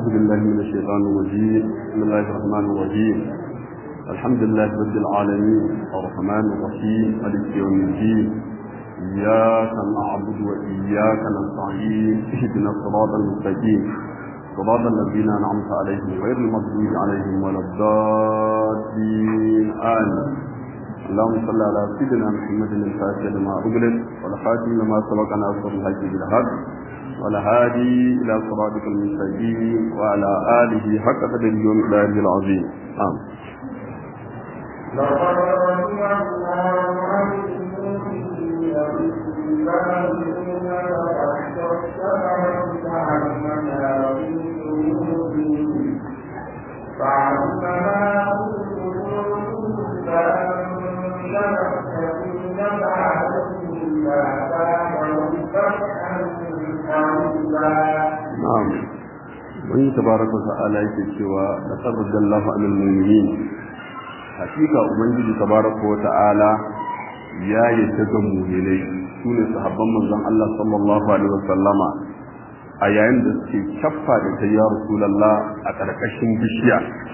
بالله من الشيطان الرجيم بسم الله الرحمن الرحيم الحمد لله رب العالمين الرحمن الرحيم مالك يوم الدين إياك نعبد وإياك نستعين اهدنا الصراط المستقيم صراط الذين أنعمت عليهم غير المغضوب عليهم ولا الضالين آمين اللهم صل على سيدنا محمد الفاتح لما أغلق والخاتم لما سبق ناصر الحج بالحق والهادي إلى صراطك المستقيم وعلى آله حق قدر يوم الله العظيم آمين لقد رضي الله عن المؤمنين إذ يبايعونك تحت الشجرة كأننا في قلوبهم فعلم ما في قلوبهم فأنزل السكينة عليهم فأتاهم فتحا قريبا نعم wani tabaraka wa ta'ala yake cewa da sarrajallahu alal mu'minin hakika ubangiji tabaraka wa ta'ala ya yadda ga mu'minai sune sahabban manzon Allah sallallahu alaihi wasallama a yayin da suke kaffa da ta ya rasulullah a karkashin bishiya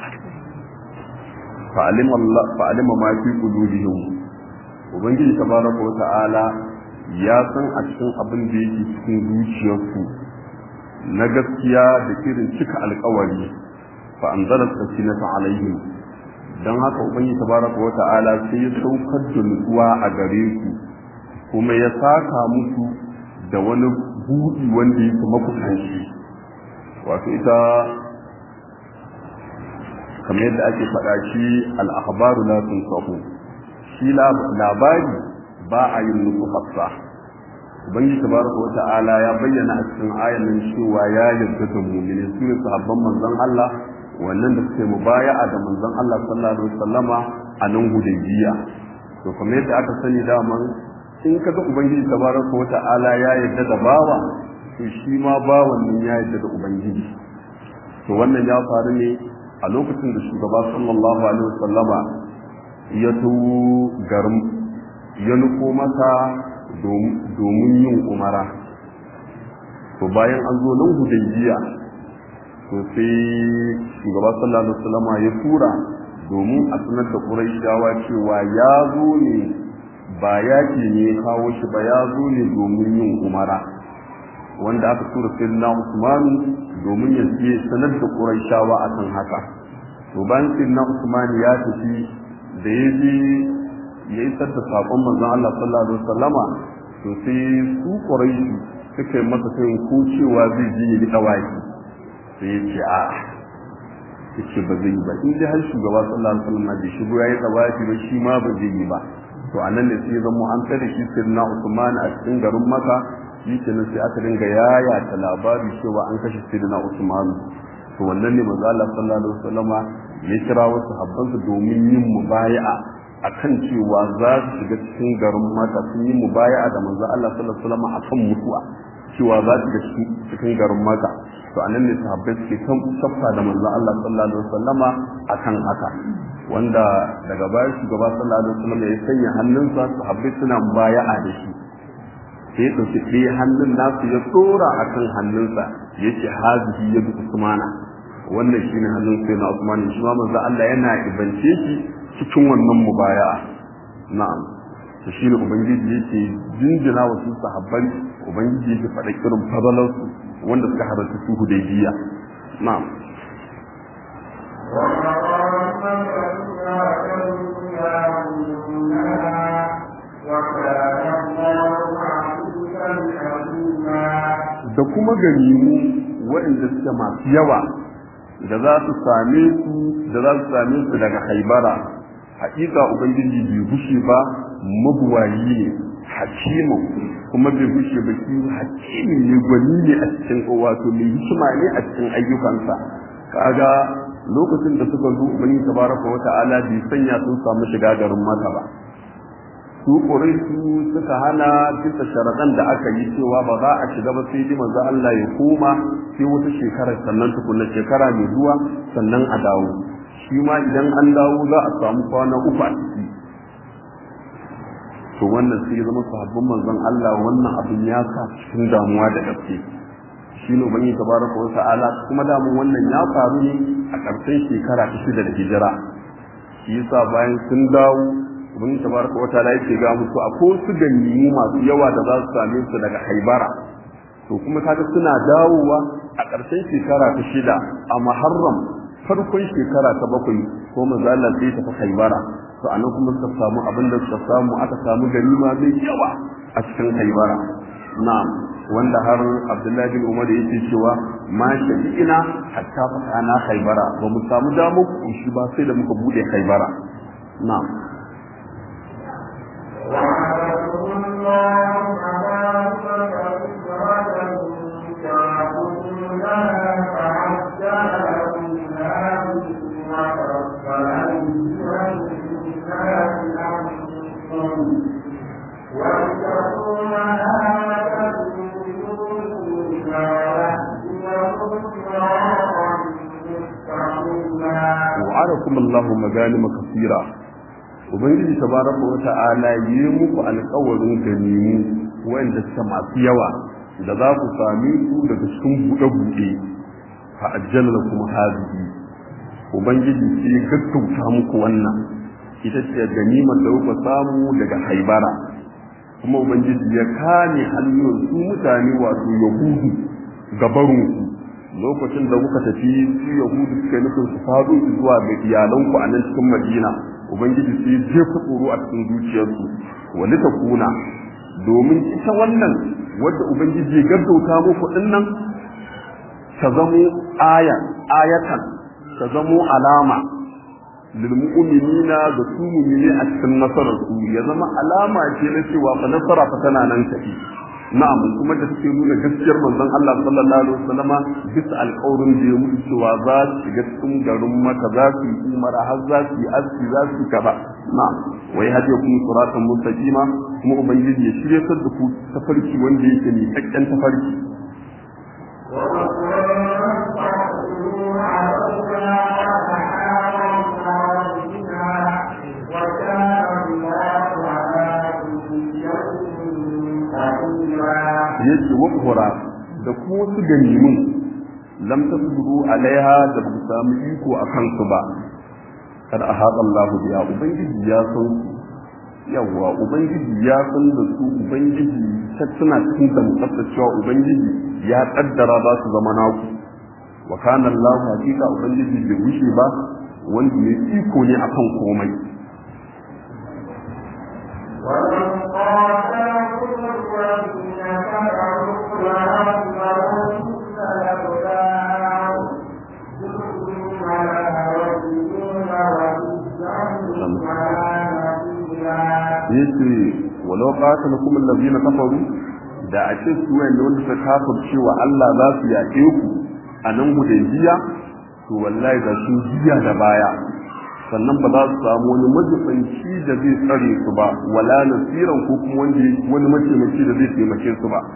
fa'alim Allah fa'alima ma fi qulubihim ubangiji tabaraka wa ta'ala ya san a cikin abin da yake cikin zuciyarku na gaskiya da irin cika alkawari fa anzala sakinata alaihim dan haka ubangiji tabaraka wa ta'ala sai ya saukar da nutsuwa a gare ku kuma ya saka musu da wani buɗi wanda yake makusanci wato ita kamar yadda ake faɗa shi al-akhbaru la tunsahu shi labari ba a yin nufu hafsa ubangiji tabaraka wa ta'ala ya bayyana a cikin ayan nan cewa ya yarda da mu'mini su ne sahabban manzon Allah wannan da suke mubaya'a da manzon Allah sallallahu alaihi wasallama a nan hudaybiya to kamar yadda aka sani daman in kaga ubangiji tabaraka wa ta'ala ya yarda da bawa to shi ma bawan nan ya yarda da ubangiji to wannan ya faru ne a lokacin da shugaba sallallahu alaihi wasallama ya tuwo garin ya nufo masa domin yin umara to bayan an zo nan hudaybiya to sai shugaba sallallahu alaihi wasallam ya tura domin a sanar da quraishawa cewa ya zo ne ba yaki ne kawo shi ba ya zo ne domin yin umara wanda aka tura sayyidina Usman domin ya je sanar da quraishawa akan haka to bayan sayyidina Usman ya tafi da ya je ya isar da saƙon manzon Allah sallallahu alaihi wasallama to sai su Quraishi suka yi masa sai ko cewa zai je ya rika waki sai ya ce a yace ba zai yi ba in dai har shugaba sallallahu alaihi wasallam da shigo yayi tsawafi ba shi ma ba zai yi ba to anan ne sai zama an tare shi sirna Usman a cikin garin Makka yake nan sai aka dinga yaya ta labari cewa an kashe sirna Usman to wannan ne manzo Allah sallallahu alaihi wasallama ya kira wasu habbansa domin yin mubaya'a akan cewa za su shiga cikin garin mata sun yi mubaya'a da manzo Allah sallallahu alaihi wasallam akan mutuwa cewa za su shiga cikin garin mata to anan ne sahabbai suke kan shaffa da manzo Allah sallallahu alaihi wasallam akan haka wanda daga baya shugaba sallallahu alaihi wasallam ya sanya hannunsa sahabbai suna mubaya'a da shi sai ɗauki ɗaya hannun nasu ya tsora akan hannunsa yace hazihi yadu usmana wannan shine hannun sai na usman shi ma manzo Allah yana ibance shi cikin wannan mubaya'a na'am to shi ne ubangiji yake jinjina wa su sahabban ubangiji yake faɗa irin fadalar su wanda suka halarci su hudaybiya na'am da kuma ganimu waɗanda suke masu yawa da za su same su da za su same su daga haibara hakika ubangiji bai gushe ba mabuwayi ne hakimu kuma bai gushe ba shi hakimi ne gwani ne a cikin wato mai hikima ne a cikin ayyukansa kaga lokacin da suka zo ubangiji tabaraka wa ta'ala bai sanya sun samu shiga garin maka ba su su suka hana bisa sharaɗan da aka yi cewa ba za a shiga ba sai ji manzo Allah ya koma sai wata shekara sannan tukunna shekara mai zuwa sannan a dawo shi ma idan an dawo za a samu kwana uku a ciki to wannan sai zama sahabban manzon Allah wannan abin ya sa cikin damuwa da gaske shine ubangi tabaraka wa ta'ala kuma da mun wannan ya faru ne a ƙarshen shekara ta shida da hijira shi yasa bayan sun dawo ubangi tabaraka wa ta'ala yake ga musu akwai su ganyimu masu yawa da za su same su daga haibara to kuma kaga suna dawowa a ƙarshen shekara ta shida a muharram farkon shekara ta bakwai ko manzo Allah sai ta haibara to anan kuma suka samu abin da suka samu aka samu ganima mai yawa a cikin haibara na'am wanda har Abdullahi bin Umar yake cewa ma shafi'ina hatta fatana haibara ba mu samu damu shi ba sai da muka bude haibara na'am وعليكم الله أمانة فكرة تعبدونها فعجل لكم هذه وكف أيديها الناس عنكم واتقوا مهابة تريدون ويهديكم صراطا مستقيما wa'adakum Allahu maganima kasira ubangiji tabaraka wa ta'ala yi muku alƙawarin ganimu wanda suka masu yawa da za ku sami su daga cikin buɗe-buɗe fa ajjala lakum hadhihi ubangiji sai ya gaggauta muku wannan ita ce ganimar da kuka samu daga haibara kuma ubangiji ya kame hannun su mutane wato yahudu gabarunku lokacin da kuka tafi su yahudu suka nufin su faɗo zuwa ga iyalanku a nan cikin madina ubangiji sai ya jefa tsoro a cikin zuciyarsu wani ta kuna domin ita wannan wadda ubangiji ya gaggauta muku din nan ta zamo aya ayatan ta zamo alama lil mu'minina ga su mu'mini a cikin nasarar su ya zama alama ce na cewa fa nasara fa tana nan tafi na'am kuma da take nuna gaskiyar manzon Allah sallallahu alaihi wasallam bisa alƙawarin da ya mutu cewa za su shiga cikin garin Makka za su yi umara har za su yi aski za su kaza na'am wai hadiya kuma suratan mustaqima kuma ubangiji ya shirye da ku tafarki wanda yake mai kakkan tafarki yace wa da kuma wasu ganimin lam tasbiru alaiha da ba samu iko a kansu ba kad ahata Allah biya ubangiji ya san su yawa ubangiji ya san da su ubangiji suna cikin da cewa ubangiji ya kaddara za su zama naku wa kana Allah hakika ubangiji bai wuce ba wanda ya iko ne akan komai ومن قاتلكم الذين كفروا وأظهروا الأبدان ثم لا يجدون وليا ولا نصيرا yace walau qatalakum allazina kafaru da a ce su wanda wanda suka kafirce wa Allah za su yaƙe ku a nan hudaybiya to wallahi da sun jiya da baya sannan ba za su samu wani majibanci da zai tsare su ba wala nasiran ko kuma wanda wani mataimaki da zai taimake su ba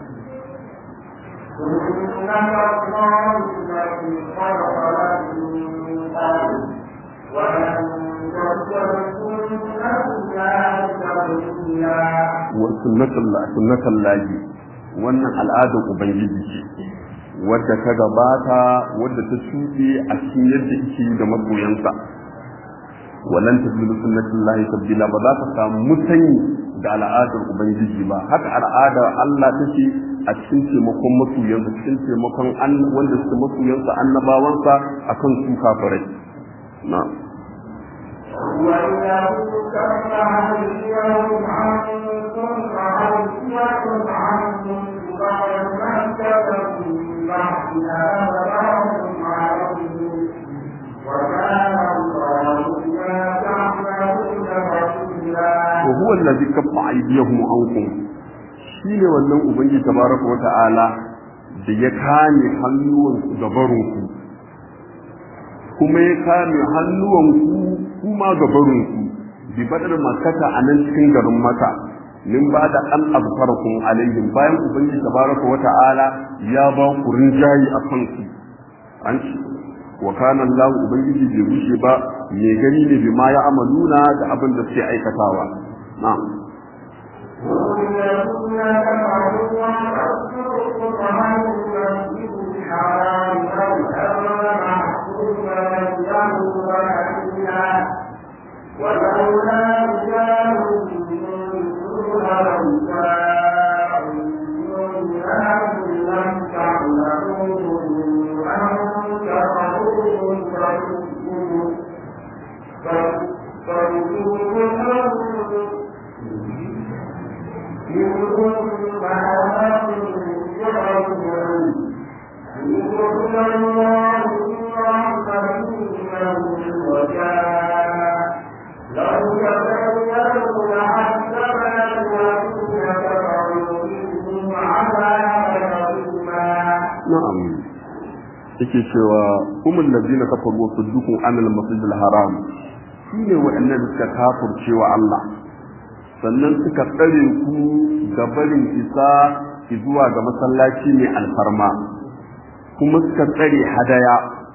سنة الله التي خلق لكم من قبل ولن تجد سنة الله تبديلا wa sunnatul sunnatul lahi wannan al'adar ubangiji ce wadda ta gabata wadda ta shuɗe a cikin yadda yake da masoyansa walan tajidu sunnatullahi tabdila ba za ka samu musanyi da al'adar ubangiji ba haka al'adar Allah take a cikin taimakon masoyansa cikin taimakon wanda suke masoyansa annabawansa akan su kafirai na'am وإذا كف أيديهم عنكم وأيديكم عنكم بعد ما كتبوا بعد أبراهم عليهم وكان الله بما تعملون بصيرا wa huwa allazi kaffa aydiyahum ankum shine wannan ubangiji tabaraka wa ta'ala da ya kame hannuwan ku gabarun ku kuma ya kame hannuwan ku kuma gabarun ku bi badar makata a nan cikin garin maka min ba da an azfarakum alaihim bayan ubangiji tabaraka wa ta'ala ya ba ku rinjayi a kansu an ce wa kana Allah ubangiji bai rushe ba me gani ne bi ma ya amaluna da abin da suke aikatawa na'am والذين كفروا وصدوكم عن المسجد الحرام والأمر محكوما له وأهلها ولولا رجال مؤمنون ونساء مؤمنات لم تعلموهم أن تقروهم فتؤمنوا فتؤمنوا منهم معهم يعلمون يدخل الله رحمته وجاء لو تبينوا لعذبنا الذين كفروا منهم عذابا أليما na'am yake cewa umul ladina kafaru wa saddukum anil masjidil haram shine waɗannan suka kafirce wa Allah sannan suka tsare ku ga barin isa zuwa ga masallaci mai alfarma kuma suka tsare hadaya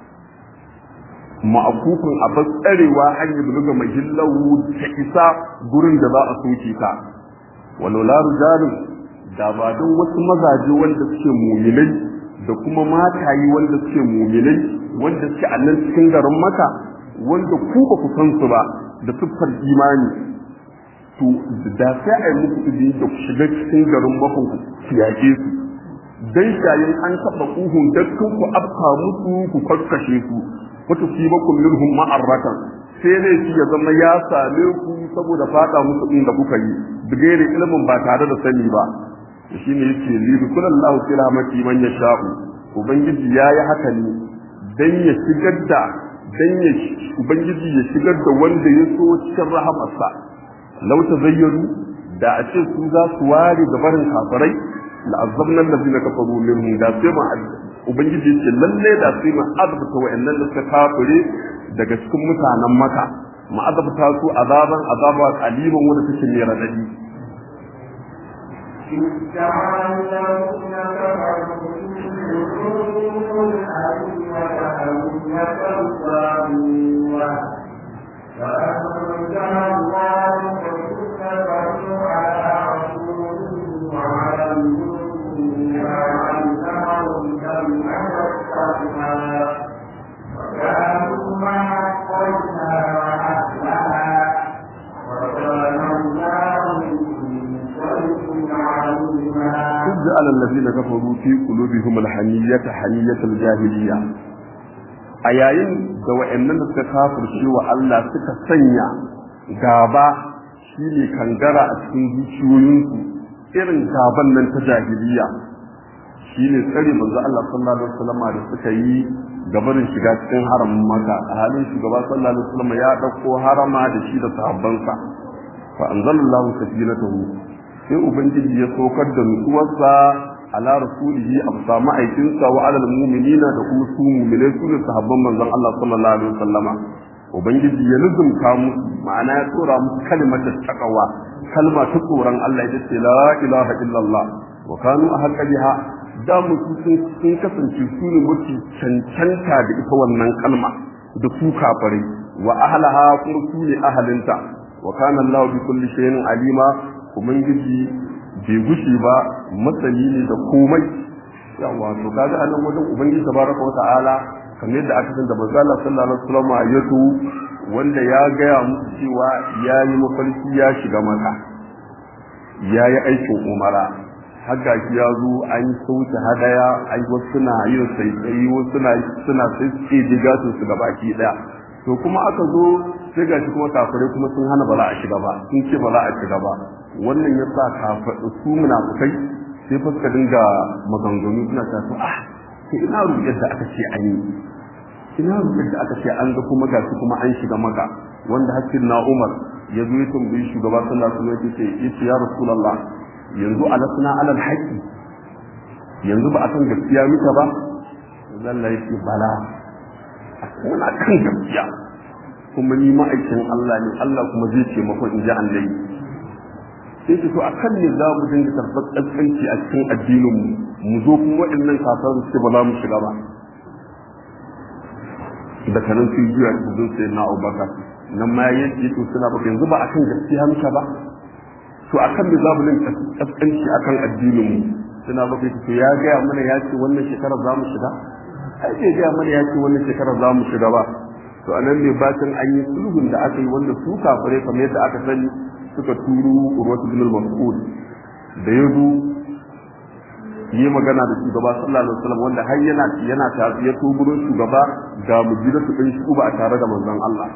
ma'akufin a tsarewa an yi buluga mahillahu ta isa gurin da za a soke ka walola rujalun da ba don wasu mazaje wanda suke muminai da kuma matayi wanda suke muminai wanda suke a nan cikin garin maka wanda ku ba ku san su ba da siffar imani to da sai a yi muku izini da ku shiga cikin garin bakon ku yaƙe su dan shayin an taɓa kuhun dakkan ku afka musu ku karkashe su wata sibakum minhum ma'arratan sai dai shi ya zama ya same ku saboda fada musu inda kuka yi bigere ilimin ba tare da sani ba shine yake lidu kullallahu fi rahmati man yasha'u ubangiji yayi haka ne dan ya shigar da dan ya ubangiji ya shigar da wanda ya so cikin rahamarsa law tazayyaru da a ce su za su ware gabarin kafirai la'azzabna allazina kafaru minhum da sai ma ubangiji yake lalle da sai ma azabta wa'annan da suka kafire daga cikin mutanen maka ma azabta su azaban azaba qaliban wanda take mai radadi فأنزل الله سكينته على رسوله وعلى المؤمنين وعلمهم كلمة التقوى وكانوا مع قومها وأهلها وكان الله بكل عليما إذ جعل الذين كفروا في قلوبهم الحمية حمية الجاهلية a yayin da wa'annan da suka kafirce wa Allah suka sanya gaba shine kangara a cikin zuciyoyinsu irin gaban nan ta jahiliya shine tsare manzo Allah sallallahu alaihi wasallam da suka yi gabarin shiga cikin haramin Makka a halin shugaba sallallahu alaihi wasallam ya dauko harama da shi da sahabbansa fa anzalallahu sakinatahu sai ubangiji ya saukar da nutsuwarsa ala rasulihi a bisa ma'aikinsa wa alal mu'minina da kuma su mu'minai su ne sahabban manzon Allah sallallahu alaihi wasallama ubangiji ya nuzumta musu ma'ana ya tsora musu kalmar taqwa kalma ta tsoron Allah ita ce la ilaha illallah wa kanu ahqqa biha da musu sun sun kasance su ne mafi cancanta da ita wannan kalma da su kafare wa ahlaha kuma su ne ahalinta wa kana Allah bi kulli shay'in alima ubangiji bai gushi ba masani ne da komai yawa to kaga anan wajen ubangiji tabaraka wa ta'ala kamar yadda aka san da manzo Allah sallallahu alaihi wasallam ya to wanda ya gaya musu cewa yayi mafarki ya shiga maka yayi aikin umara haka shi ya zo an sauke hadaya ai wasu suna yin sai wasu suna suna sai ce diga su su gaba ki daya to kuma aka zo sai gashi kuma kafirai kuma sun hana ba za a shiga ba sun ce ba za a shiga ba wannan ya sa kafirai su munafukai sai fa suka dinga maganganu suna ta to ah sai ina ruɗe da aka ce an yi ina ruɗe da aka ce an ga kuma gashi kuma an shiga maka wanda hakkin na Umar ya zo ya tambayi shugaba sallallahu alaihi wasallam yace yace ya rasulullah yanzu alasna alal haqqi yanzu ba a san gaskiya muka ba Allah ya ce bala muna kan gaskiya kuma ni ma'aikin Allah ne Allah kuma zai ce mako in ji annabi sai ce to akan ne za mu dinga karɓar ƙasƙanci a cikin addinin mu mu zo kuma waɗannan kafaru su ba za mu shiga ba da kanan su juya su zo sai na Abubakar nan ma yake to suna ba yanzu ba akan gaskiya muka ba to akan da zamu nan kaskanci akan addinin mu suna bakai to ya gaya mana ya ce wannan shekarar za mu shiga ai bai gaya mana ya ce wannan shekarar za mu shiga ba to anan ne bacin an yi sulhun da aka yi wanda su kafirai kamar yadda aka sani suka turu urwatu bin al-mas'ud da ya zo yi magana da shugaba sallallahu alaihi wasallam wanda har yana yana ta ya to gurin shugaba ga mujidatu din shi ba tare da manzon Allah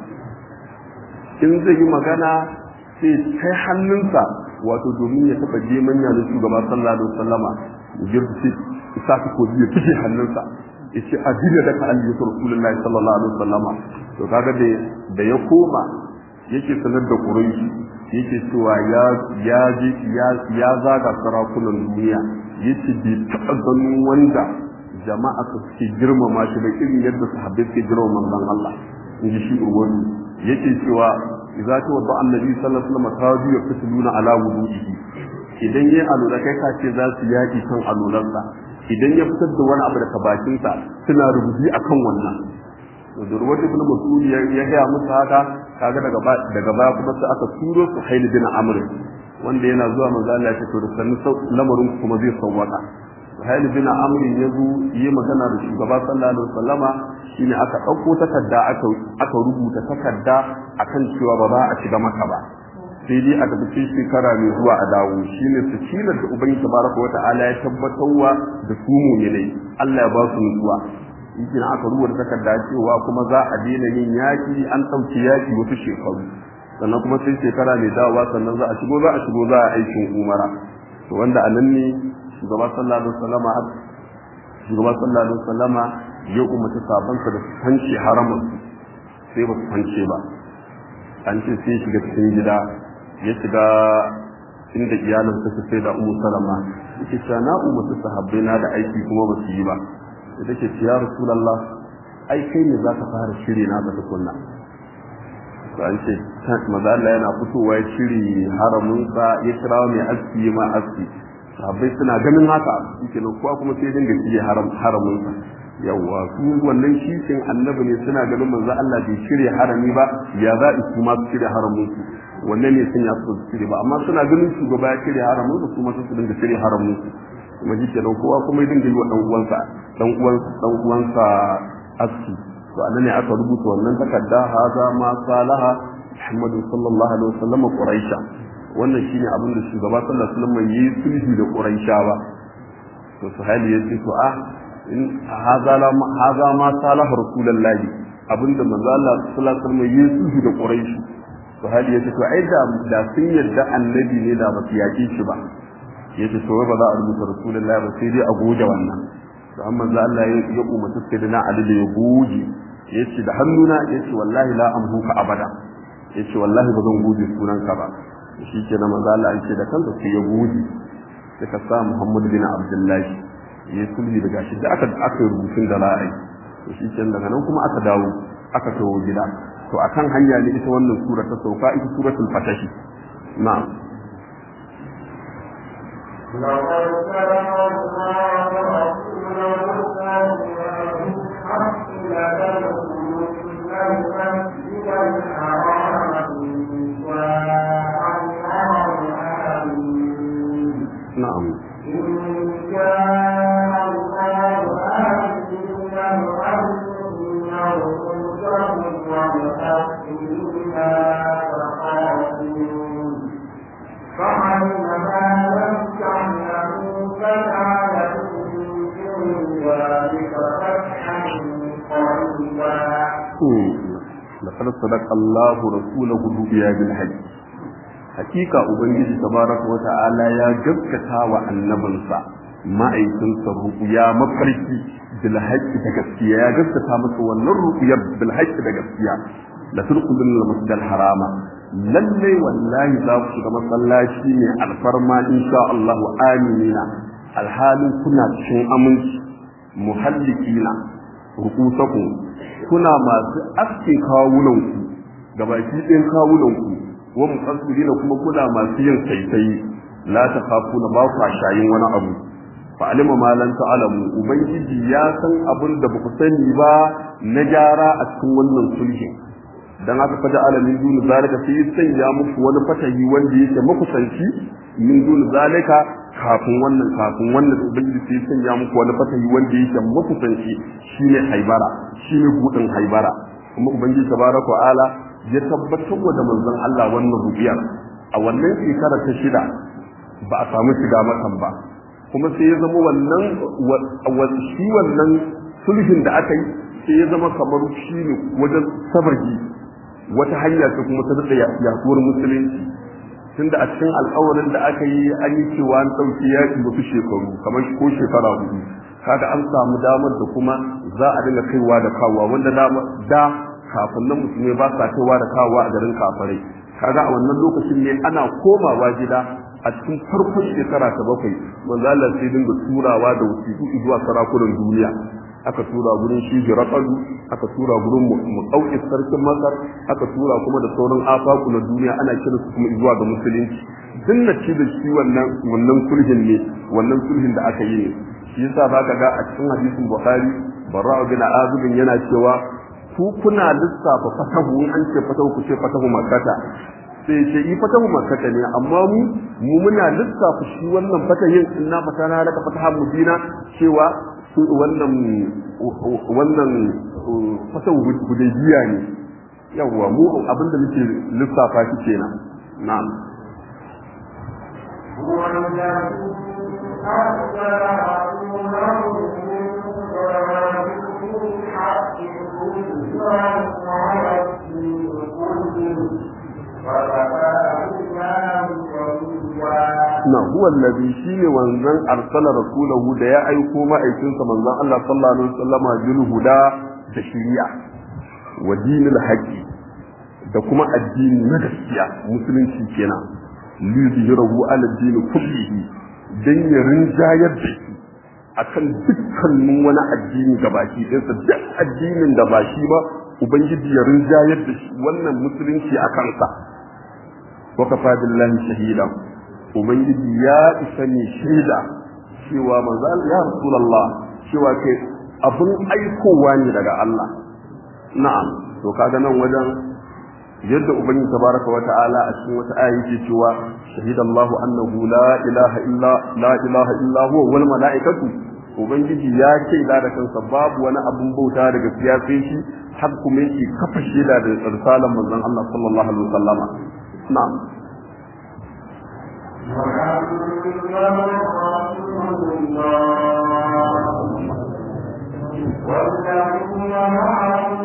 in zai yi magana sai kai hannunsa wato domin ya taba je manya da shugaba sallallahu alaihi wasallama mujidatu sai isa ta ko ya fice hannunsa yace adina da ka alli rasulullahi sallallahu alaihi wasallama to kaga da da ya koma yake sanar da quraishi yake cewa ya ya ya zaga sarakunan duniya yace bai taɓa ganin wanda jama'a su suke girmama shi da irin yadda sahabbai suke girmama manzon Allah in ji shi urwani yake cewa idza ta wadda annabi sallallahu alaihi wasallam ta biyu fitluna ala wudu'ihi idan yayi alura kai ka ce za su yaki kan aluransa idan ya fitar da wani abu daga bakinsa suna rubuci akan wannan to da ruwatu ibn mas'ud ya ga musu haka kaga daga daga baya kuma sai aka turo su hail bin amr wanda yana zuwa manzo Allah ya ce to da sannu lamarin kuma zai sauwaka hail bin amr ya zo yi magana da shugaba sallallahu alaihi wasallama shine aka dauko takarda aka aka rubuta takarda akan cewa ba za a shiga maka ba sai dai a tafi shekara mai zuwa a dawo shine sakinar da ubangiji tabaraka wa ta'ala ya tabbatarwa da su mu'minai Allah ya ba su nutsuwa yake aka rubuta takarda cewa kuma za a daina yin yaki an ɗauki yaki wasu shekaru sannan kuma sai shekara mai dawowa sannan za a shigo za a shigo za a aikin umara to wanda a nan ne shugaba sallallahu alaihi wasallama shugaba sallallahu alaihi wasallama ya umarci sabansa da su fanci haramun sai ba su fance ba an ce sai shiga cikin gida ya shiga inda iyalin suka sai da umu salama yake cewa na umarci sahabbai na da aiki kuma ba su yi ba da take ce ya rasulallah ai kai ne za ka fara shiri na ga tukunna to an ce maza Allah yana fitowa ya shiri haramunsa ya kira mai aski ma aski sahabbai suna ganin haka yake nan kuwa kuma sai dinga shiri haramunsa yawwa su wannan shishin annabi ne suna ganin manzo Allah bai shirya harami ba ya za su ma su shirya haramunsu wannan ne sun ya su shirya ba amma suna ganin shugaba ya shirya haramunsu su ma su dinga shirya haramunsu kuma shi kenan kowa kuma ya dinga yi wa dan uwansa dan uwansa dan uwansa aski to anan ne aka rubuta wannan takarda haza ma salaha Muhammad sallallahu alaihi wasallam Quraisha wannan shine abin da shugaba sallallahu alaihi wasallam yi sulhu da Quraishawa to sahabi yace to ah in haza la haza ma salaha rasulullahi abinda manzo Allah sallallahu alaihi wasallam yi sulhu da Quraishi sahabi yace to ai da da sun yarda annabi ne da ba su yake shi ba yace to ba za a rubuta rasulullahi ba sai dai a goge wannan to amma za Allah ya umarci sayyidina Ali da ya goge yace da hannuna yace wallahi la amhuka abada yace wallahi ba zan goge sunanka ba shi ke na manzo Allah yake da kansa sai ya goge sai ka sa Muhammad bin Abdullah ya sulhi daga shi da aka aka rubutun da ra'ayi to shi ke daga nan kuma aka dawo aka tawo gida to akan hanya ne ita wannan sura ta sauka ita suratul fatahi na'am لقد سبق الله رسوله بالحق لتدخلن المسجد الحرام إن شاء الله آمين na'am إن شاء الله آمين وأن رؤوسهم ومحسنين تخافون فعلم ما لم تعلموا فجعل من دون ذلك فتحا قريبا لقد صدق الله رسوله الرؤيا بالحج hakika ubangiji tabaraka wa ta'ala ya gaskata wa annabinsa ma'aikinsa ru'ya mafarki bil haqqi da gaskiya ya gaskata masa wannan ru'yar bil haqqi da gaskiya la turqudun al masjid al harama lalle wallahi za ku shiga masallaci ne alfarma insha Allah aminina alhalin kuna cikin aminci muhallikina rukusakum kuna masu aske kawunanku gabaki ɗin kawunanku wa muqassirina kuma kuna masu yin saisayi la takhafuna ba ku shayin wani abu fa alima ma lan ta'lamu ubangiji ya san abin da ba ku sani ba na gyara a cikin wannan sulhin dan haka faja ala min dun zalika sai sanya muku wani fatahi wanda yake makusanci min dun zalika kafin wannan kafin wannan ubangiji sai sanya muku wani fatahi wanda yake makusanci shine haibara shine budin haibara kuma ubangiji tabaraka wa ala ya tabbatar da manzon Allah wannan rubiyar a wannan shekara ta shida ba a samu shiga makan ba kuma sai ya zama wannan shi wannan sulhin da aka yi sai ya zama kamar shi ne wajen sabaji wata hanya ce kuma ta daɗa yaduwar musulunci tunda a cikin alƙawarin da aka yi an yi cewa an ɗauki yaƙi wasu shekaru kamar ko shekara hudu kaga an samu damar da kuma za a dinga kaiwa da kawowa wanda da kafin nan musulmai ba sa kaiwa da kawowa a garin kafarai kaga a wannan lokacin ne ana komawa gida a cikin farkon shekara ta bakwai manzo Allah sai dinga turawa da wasiƙu zuwa sarakunan duniya aka tura gurin shi Hiraqalu aka tura gurin Muqawqis sarkin Masar aka tura kuma da sauran afaku na duniya ana kira su kuma zuwa ga musulunci dinna ci da shi wannan wannan sulhin ne wannan sulhin da aka yi ne shi yasa zaka ga a cikin hadisin Bukhari Barra'u bin Azib yana cewa ku kuna lissafa fatahu an ce fatahu ku ce fatahu makkata sai ce yi fatahu makkata ne amma mu mu muna lissafa shi wannan fatahin inna fatana laka fatahan mubina cewa wannan wannan fatahu hudaybiya ne yawa mu abinda muke lissafa shi kenan na'am هو الذي أرسل رسوله بالحق مبشرا على الدين كله na huwa allazi shine wanzan arsala rasulahu da ya aiko ma'aikinsa manzon Allah sallallahu alaihi wasallama bil huda da shari'a wa dinil haqqi da kuma addini na gaskiya musulunci kenan li yuzhirahu ala din kullihi dan ya rinjayar da shi akan dukkanin wani addini gabaki ɗinsa duk addinin da ba shi ba ubangiji ya rinjayar da shi wannan musulunci a kansa wa kafa billahi shahida ubangiji ya isa ne shaida cewa manzo ya rasulullah cewa kai abun aikowa ne daga Allah na'am to kaga nan wajen yadda ubangiji tabaraka wa ta'ala a cikin wata aya yake cewa shahida Allahu annahu la ilaha illa la ilaha illa huwa wal malaikatu ubangiji ya shaida da kansa babu wani abun bauta daga gaskiya sai shi har kuma yake kafa shaida da risalar manzon Allah sallallahu alaihi wasallama na'am والذين معه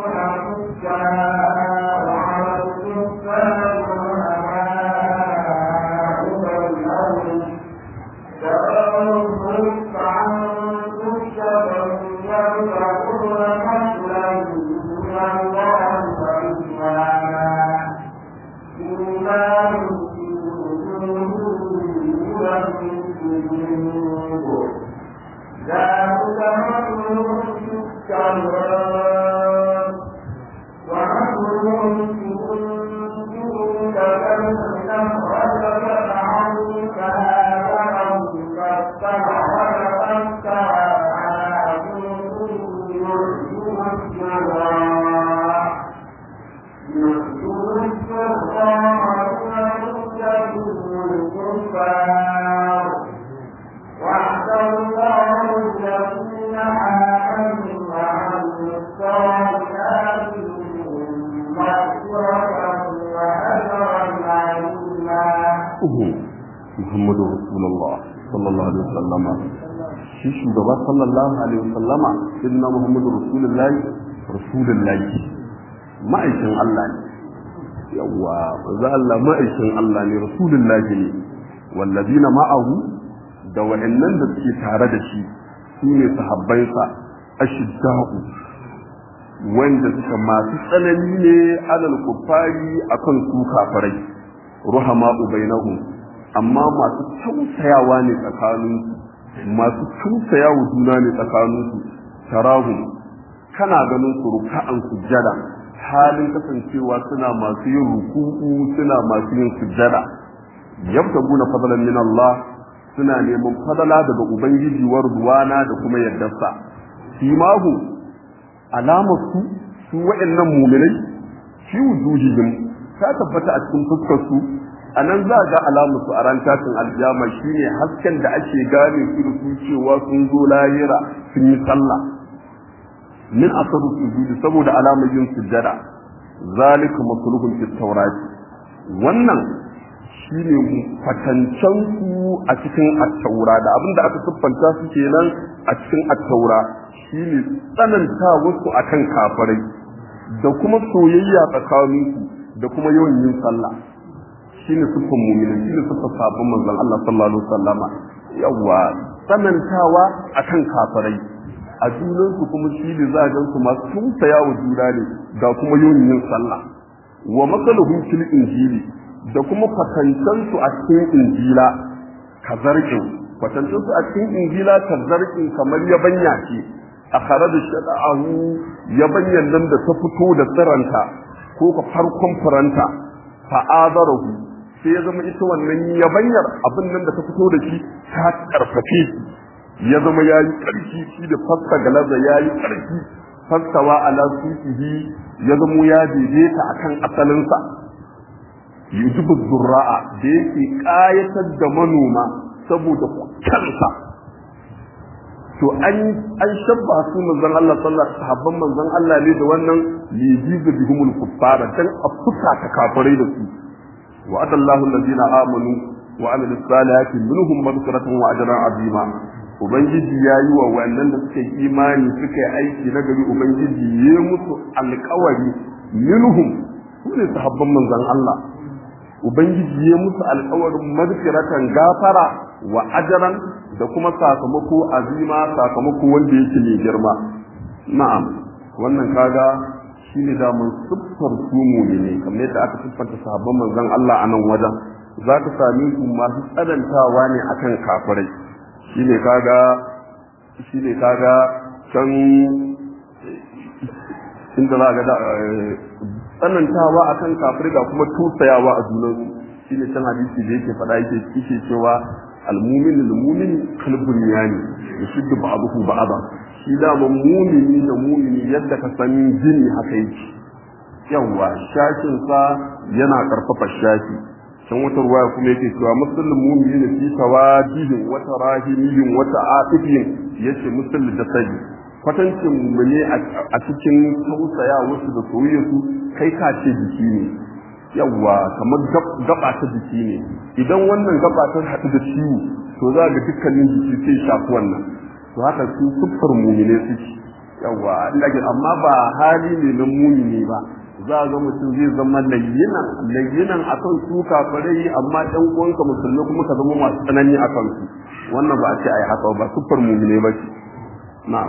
أشداء على الكفار رحماء بينهم تراهم ركعا سجدا يبتغون فضلا من الله ورضوانا إيمان في وجوههم والسجود ذلك مثلهم في التوراة ومثلهم في الإنجيل كمثل أخرج شرعه فآذره فاستغفر فاستوى على سوقه يعجب الزراع يعجب الزراع ويعجب الكفار وعد الله الذين آمنوا وعملوا الصالحات منهم مغفرة وأجرا عظيما Muhammadu Rasulullah sallallahu alaihi wasallama shi shugaba sallallahu alaihi wasallama inna Muhammadu Rasulullahi Rasulullahi ma'aikin Allah ne yawa za Allah ma'aikin Allah ne Rasulullahi ne wallazina ma'ahu da wa'annan da suke tare da shi su ne sahabbansa ashidda'u wanda suka masu tsanani ne alal kuffari akan su kafirai ruhama bainahum amma masu tausayawa ne tsakanin masu tausayawa juna ne tsakanin su tarahum kana ganin su ruka'an sujjada halin kasancewa suna masu yin ruku'u suna masu yin sujjada yabtaguna fadlan min Allah suna neman fadala daga ubangiji wa ruwana da kuma yardarsa simahu alamar su su wa'annan mu'minai fi wujuhihim ta tabbata a cikin fuskar su anan za ga alamu su a ran tashin aljama shine hasken da ake gane su da su cewa sun zo lahira sun yi sallah min asaru sujudi saboda alamar yin sujjada zalika masluhun fi tawrat wannan shine fatancan su a cikin at-taura da abinda aka siffanta su kenan a cikin at-taura shine tsananta wasu akan kafirai da kuma soyayya tsakaninku da kuma yawan yin sallah shine siffan mu'minin shine siffan sabon manzon Allah sallallahu alaihi wasallama yawa tsanantawa akan kafirai a junansu kuma shi ne za a gan su masu tusaya wa juna ne ga kuma yawan yin sallah wa masaluhum fil injili da kuma kwatancansu a cikin injila kazarkin kwatancansu a cikin injila kazarkin kamar yabanya ce a kare da shaɗa'ahu yabanyan nan da ta fito da tsiranta ko ka farkon furanta fa'adarahu sai ya zama ita wannan yabanyar abin nan da ta fito da shi ta karfafe ya zama ya yi ƙarfi shi da fasta galaza ya yi ƙarfi fastawa ala sufihi ya zama ya daidaita akan asalinsa yujibu zurra'a da yake ƙayatar da manoma saboda kansa to an an shabba su manzon Allah sallallahu alaihi sahabban manzon Allah ne da wannan lijizu bihumul kuffara dan afuka ta kafirai da su wa adallahu allazina amanu wa amilus salihati minhum maghfiratan wa ajran azima ubangiji ya yi wa wannan da suka yi imani suka yi aiki na gari ubangiji ya musu alkawari minhum su ne sahabban manzon Allah ubangiji ya musu alkawarin magfiratan gafara wa ajaran da kuma sakamako azima sakamako wanda yake mai girma na'am wannan kaga shine da mun siffar su mu'mini kamar yadda aka siffanta sahabban manzon Allah a nan wajen za ka sami su masu tsadantawa ne akan kafirai shine kaga shine kaga can inda za ga da tsanantawa akan kafir da kuma tusayawa a junansu shine can hadisi da yake faɗa yake yake cewa almumin almumin kalbun yani yashuddu ba'dahu ba'da shi da mumini da mumini yadda ka san jini haka yake yawa shakin sa yana karfafa shaki can wata ruwaya kuma yake cewa musulun mumini ne fi tawadihin wata rahimiyin wata atifin yace musulun da sadi kwatancin mu ne a cikin tausaya wasu da soyayya su kai ka ce jiki ne yawa kamar gaba ta jiki ne idan wannan gaba ta haɗu da ciwo to za ga dukkanin jiki sai shafi wannan to haka su siffar mumine suke yawa amma ba hali ne na mumini ba za a ga mutum zai zama layyinan layyinan akan su kafirai amma ɗan uwanka musulmi kuma ka zama masu tsanani a kansu wannan ba a ce ai haka ba sufar mumine ba ce na'am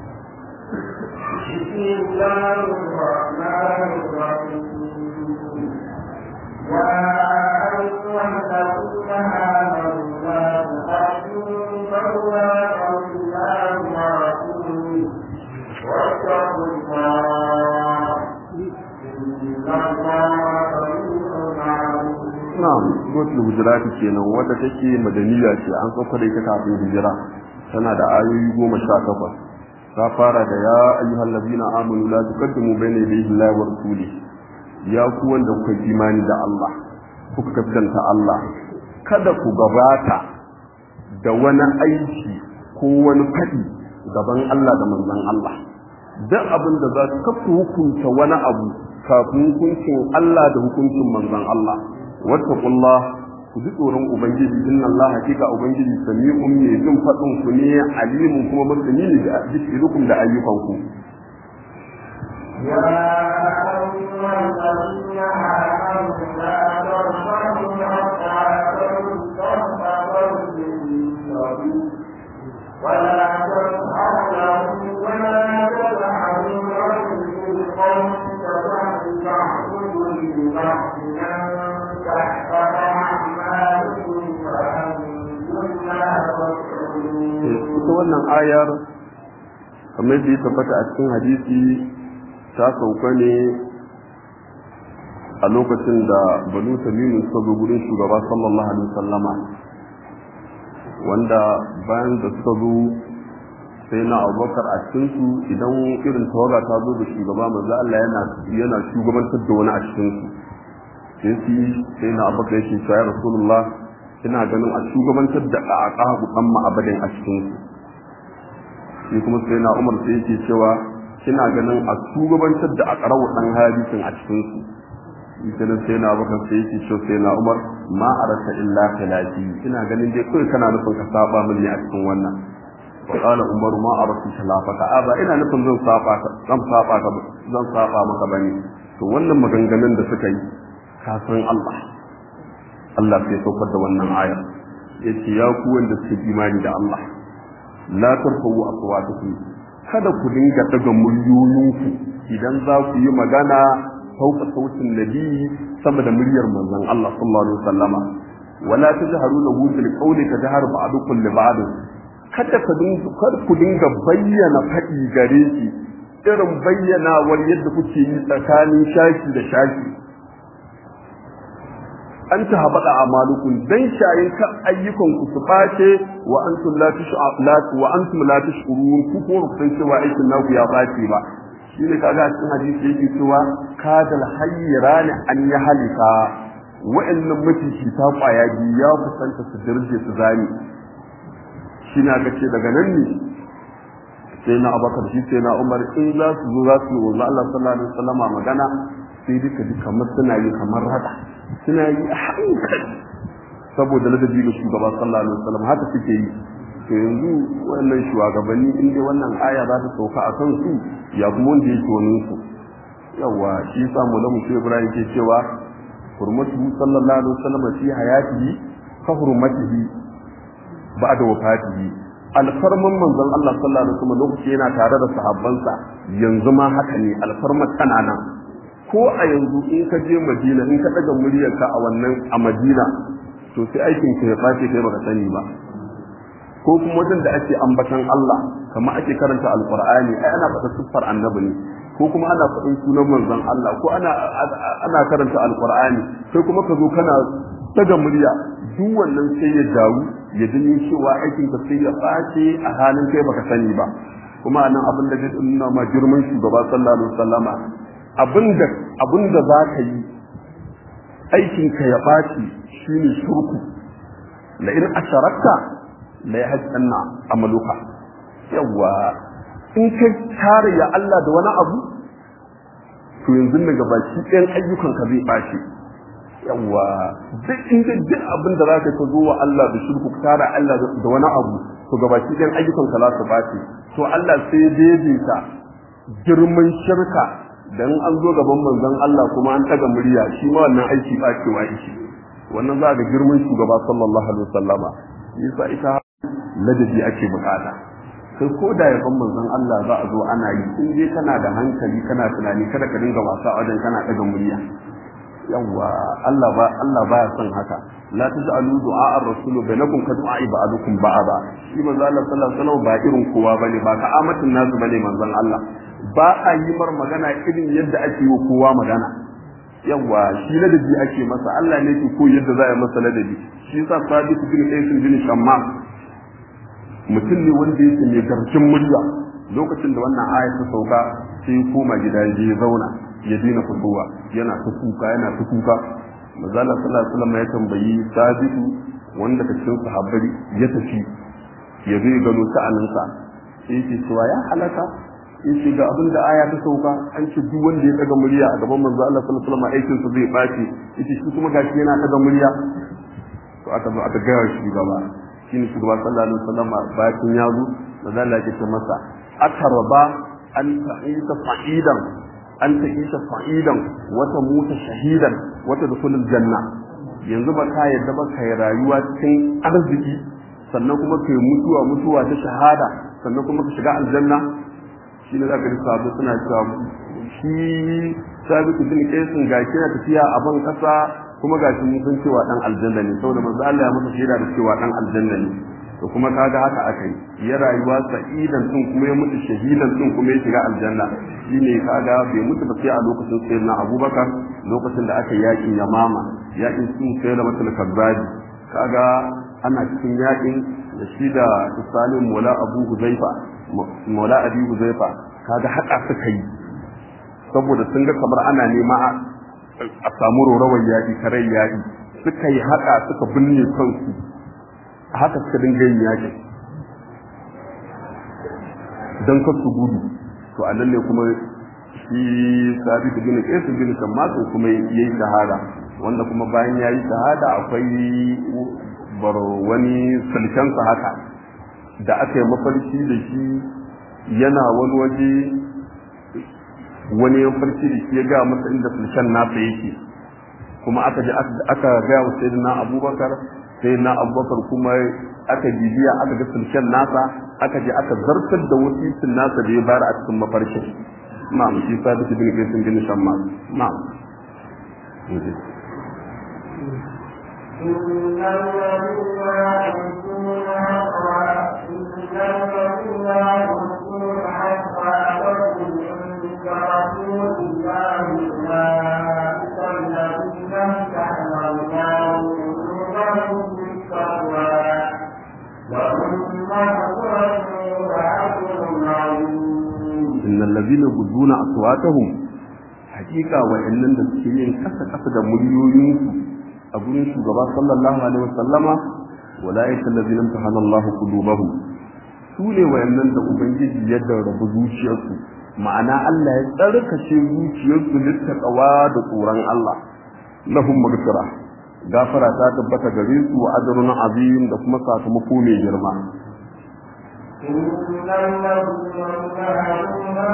بسم الله الرحمن الرحيم يا أيها الذين آمنوا لا تقدموا بواب الله ورسوله واتقوا الله Na'am, Gotul Hujurati kenan wadda take madaniya ce an sauka da ita kafin hijira tana da ayoyi goma sha takwas. Ta fara da ya ayyuhal ladina amanu la tuqaddimu bayna yadayi Allahi wa rasuli. Ya ku wanda kuka imani da Allah, kuka gaskanta Allah, kada ku gabata da wani aiki ko wani faɗi gaban Allah da manzon Allah. Duk abin da za ka hukunta wani abu kafin hukuncin Allah da hukuncin manzon Allah wattaqullah ku ji tsoron ubangiji inna Allah hakika ubangiji sami'un ne jin fadin ku ne alimun kuma masani ne da zikrukum da ayyukan ku يا أيها الذين آمنوا لا ترفعوا أصحابكم فوق قول النبي ولا تسعوا له ولا تدعوا له بالقول كبعض بعضكم لبعض أن تحفظ أعمالكم وأنتم لا تشعرون. ita wannan ayar kamar da ya tabbata a cikin hadisi ta sauka ne a lokacin da banu tamimu suka zo gurin shugaba sallallahu alaihi wasallama wanda bayan da suka zo sai na abubakar a cikinsu idan irin tawaga ta zo da shugaba manzo Allah yana yana shugabantar da wani a cikinsu sai su sai na abubakar yake cewa ya rasulullah ina ganin a shugabantar da aqabu dan ma'abadin a cikinsu shi kuma sai na umar sai yake cewa kina ganin a shugabantar da aqrabu dan hadisin a cikinsu kenan sai na abubakar sai yake cewa sai na umar ma arata illa khilafi ina ganin dai kai kana nufin ka saba min ne a cikin wannan وقال عمر ما أردت خلافك أبا ina nufin zan saba zan saba ka zan saba maka bane to wannan maganganun da suka yi kafin Allah Allah sai saukar da wannan aya yace ya ku wanda suke imani da Allah la tarfa'u aswatukum kada ku dinga daga muryoyinku idan za ku yi magana sauka sautin nabi sama da muryar manzon Allah sallallahu alaihi wasallama wala tajharu lahu bil qawli kajhar ba'dukum li ba'd kada ka dinga ku dinga bayyana faɗi gare shi irin bayyanawar yadda kuke yi tsakanin shashi da shashi an ta haɓaɗa a malukun dan shayin kan ayyukan ku su ɓace wa antum la tush'alatu wa antum la tush'urun ku ko ku san cewa aikin naku ya ɓace ba shine kaga a cikin hadisi yake cewa kadal hayyirani an ya halika wa'annan mutunci ta kwaya biyu ya kusanta su dirje su zani shi na ga ce daga nan ne sai na abakar shi sai na umar in za su zo za su yi wanzu Allah sallallahu alaihi wasallam magana sai duka duka kamar suna yi kamar rada suna yi a hankali saboda ladabi ga shugaba sallallahu alaihi wasallam haka suke yi to yanzu wannan shugabanni in dai wannan aya za ta sauka a kan su ya kuma wanda yake wani su yawa shi yasa mulamu sai Ibrahim ke cewa hurmatu sallallahu alaihi wasallam fi hayatihi ka hurmatihi ba'da wafatihi alfarman manzon Allah sallallahu alaihi wasallam lokaci yana tare da sahabbansa yanzu ma haka ne alfarman tana nan ko a yanzu in ka je Madina in ka daga muryarka a wannan a Madina to sai aikin ka ya bace kai baka sani ba ko kuma wajen da ake ambatan Allah kamar ake karanta alqur'ani ai ana faɗa siffar annabi ne ko kuma ana faɗin sunan manzon Allah ko ana ana karanta alqur'ani sai kuma ka zo kana daga murya duk wannan sai ya dawo ya dani cewa aikin ka sai ya ɓace a halin kai baka sani ba kuma nan abin da zai nuna ma girman shugaba sallallahu alaihi wasallama abinda abinda za ka yi aikin ka ya ɓace shine shirku la in asharakta la yahdanna amaluka yawa in ka tare ya Allah da wani abu to yanzu daga baki ɗayan ayyukan ka zai ɓace yawa duk inda duk abin da zaka ka zo wa Allah da shirku ka tara Allah da wani abu to gabaki ɗayan ayyukan ka za su bace to Allah sai ya daidaita girman shirka dan an zo gaban manzon Allah kuma an taga murya shi ma wannan aiki bacewa yake wannan za ga girman shugaba sallallahu alaihi wasallama yasa ita ladabi ake bukata sai ko da yaban manzon Allah za a zo ana yi in dai kana da hankali kana tunani kada ka dinga wasa wajen kana daga murya yawa Allah ba Allah baya son haka la taj'alu du'a ar-rasul bainakum ka du'a ba'dukum ba'da shi manzo Allah sallallahu alaihi wasallam ba irin kowa bane ba ka amatin nasu bane manzon Allah ba a yi mar magana irin yadda ake yi kowa magana yawa shi ladabi ake masa Allah ne ke ko yadda za a yi masa ladabi shi yasa Sadiq bin Qais bin Shamma mutum ne wanda yake mai garkin murya lokacin da wannan aya ta sauka sai koma gida ya zauna ya daina fitowa yana ta kuka yana ta kuka mazala sallallahu alaihi wasallam ya tambayi sabitu wanda ka cikin sahabbai ya tafi ya zai gano sa'aninsa sai yake cewa ya halaka yace ga abin da aya ta sauka an ce duk wanda ya daga murya a gaban manzo Allah sallallahu alaihi wasallam aikin sa zai bace yace shi kuma gashi yana daga murya to aka zo aka gaya shi gaba shine shugaba sallallahu alaihi wasallam bakin ya zo manzo Allah ya ce masa atarba an ta'isa fa'idan an ta isa fa'idan wata muta shahidan wata dukulul janna yanzu ba ka yadda ba kai rayuwa cikin arziki sannan kuma kai mutuwa mutuwa ta shahada sannan kuma ka shiga aljanna shi ne zaka ji sabu suna cewa shi sabitu bin kaisin ga kina tafiya a ban kasa kuma ga mun san cewa dan aljanna ne saboda manzo Allah ya masa shaida da cewa dan aljanna ne to kuma kaga haka akai ya rayuwa sa'idan din kuma ya mutu shahidan din kuma ya shiga aljanna shine kaga bai mutu ba sai a lokacin sayyidina Abubakar lokacin da aka yakin Yamama yakin sun sai da mutul kazzabi kaga ana cikin yakin da shi da Salim Mola Abu Huzaifa maula abi huzaifa kaga haka suka yi saboda sun ga kamar ana nema a samu rorawar yaƙi karai yaƙi suka yi haka suka binne kansu a haka suka dinga yin yaƙin don kar su gudu to a nan ne kuma shi sabi da bin ƙesa bin shammasu kuma ya yi shahada wanda kuma bayan ya yi shahada akwai bar wani sulkensa haka da aka yi mafarki da shi yana wani waje wani ya farki da shi ya ga masa inda sulken nasa yake kuma aka je aka ga wa sayyidina abubakar sayyidina abubakar kuma aka bibiya aka ga sulken nasa aka je aka zartar da wasisin nasa da ya bayar a cikin mafarkin na'am shi sabit bin qais bin shammas na'am إن الذين يحبون إن الذين يحبون حتى لهم عند رسول الله أولئك الذين امتحن الله قلوبهم بالتقوى لهم مغفرة وأجر عظيم إن الذين يغضون أصواتهم hakika wa'annan da suke yin kasa kasa da muryoyinsu a gurin shugaba sallallahu alaihi wasallama walaika allazina imtahana Allahu qulubahum su ne wa'annan da ubangiji ya rabu zuciyarsu ma'ana Allah ya tsarkace zuciyarsu littaqawa da tsoron Allah lahum maghfira gafara ta tabbata gare su wa ajrun azim da kuma sakamako mai girma إن الذين ينهون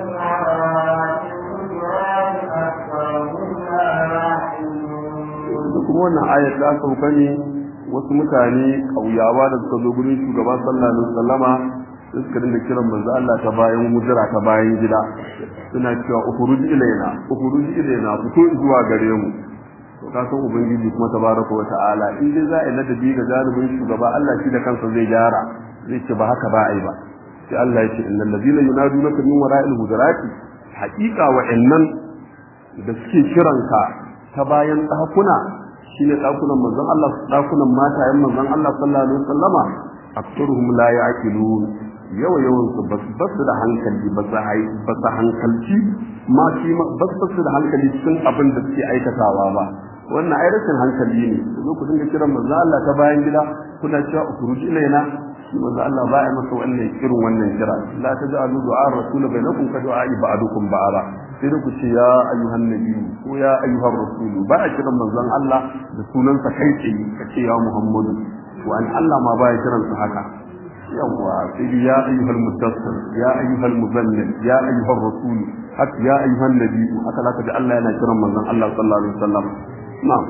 da kuma wannan ayat ta sauka ne wasu mutane ƙauyawa da suka zo gurin shugaba sallallahu alaihi wasallama sai suka dinga kiran manzo Allah ta bayan mujira ta bayan gida suna cewa ukhruj ilaina ukhruj ilaina fito zuwa gare mu to ka san ubangiji kuma tabaraka wa ta'ala in dai za a yi ladabi ga janibin shugaba Allah shi da kansa zai gyara zai ce ba haka ba ai ba sai Allah ya ce innal ladina yunadunaka min wara'il hujurati haqiqa wa'annan da suke kiranka ta bayan ɗakuna shine ɗakunan manzon Allah ɗakunan matayen manzon Allah sallallahu alaihi wasallama aktaruhum la ya'qilun yawa yawan su bas bas da hankali ba su hai ba su hankalci ma shi bas bas da hankali cikin abin da suke aikatawa ba wannan ai rashin hankali ne zo ku dinga kiran manzon Allah ta bayan gida kuna cewa ukhruj ilaina shi manzon Allah ba ya masa wannan irin wannan kira la taj'alu du'a rasul bainakum ka du'a ba'dukum ba'ara sai da ku ce ya ayyuhan nabi ko ya ayyuhan rasulu ba a kiran manzon Allah da sunansa kai tsaye ka ce ya Muhammadu to an Allah ma ba ya kiran su haka yawwa sai dai ya ayyuhal mudassir ya ayyuhal muzammil ya ayyuhar rasul haka ya ayyuhan nabi haka zaka ji Allah yana kiran manzon Allah sallallahu alaihi wasallam na'am